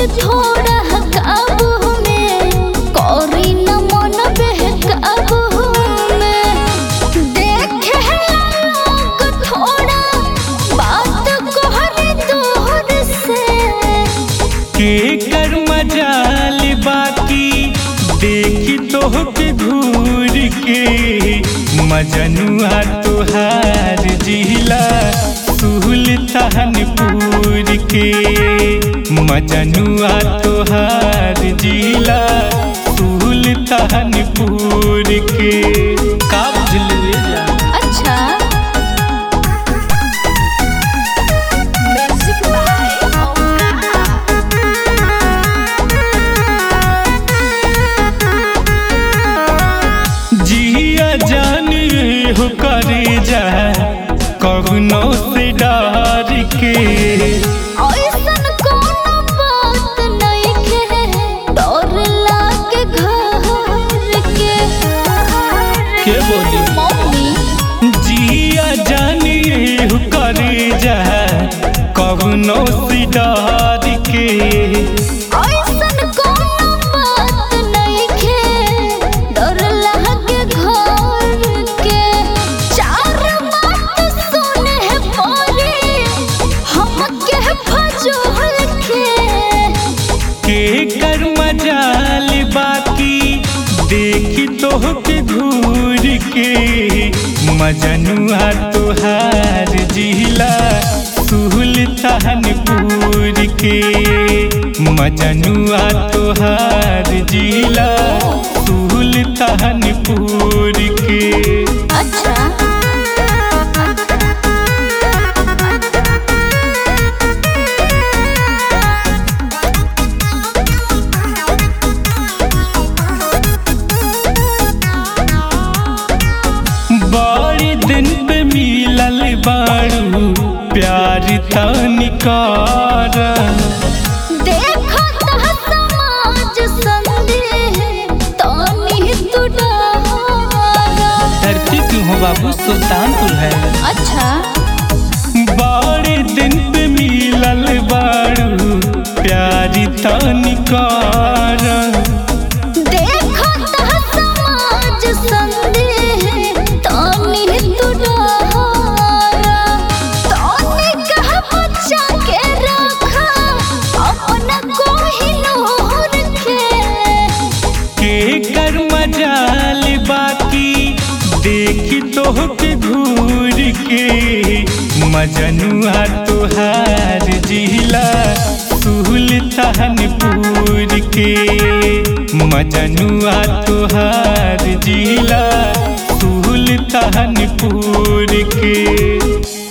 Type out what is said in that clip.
जी थोड़ा काबू में करी न मन बहकाबू में देखे लोग थोड़ा बात कहरे दूर से के कर मजाल बाकी देखी तोहके घूर के मजनुआ तुहार जिला सुल्तानपुर के मजनुआ तुहार जिला सुल्तानपुर के का बुझलू ये जान? अच्छा म्यूजिक बाय जिया जाने हो करे जा कवनो से डर के ऐसन कोनो बात नइखे डर लागे घर के के बोली मम्मी जिया जाने हो करे जा कवनो से डर के ऐसन कोनो बात नइखे डर लागे घर के चार बात सुने पड़े हमके फजूल के के कर मजाल बाकी देखी तोहके घूर के मजनुआ तुहार जिला सुल्तानपुर के मजनुआ तुहार जिला सुल्तानपुर के अच्छा बड़ी दिन पे मिलल बारू प्यार तनिकार देखो ता समाज संदेह तानी तू डरा धरती क्यों हो बाबू सुल्तानपुर है अच्छा बड़े दिन पे मिलल बारू प्यारी तनिकार देखो ता समाज संदेह तानी तू डरा तानी कह बच्चा के रखा अपना कोहिनूर के के कर मजाल बाकी देखी तोहके घूर के मजनुआ तुहार जिला सुल्तानपुर के मजनुआ तुहार जिला सुल्तानपुर के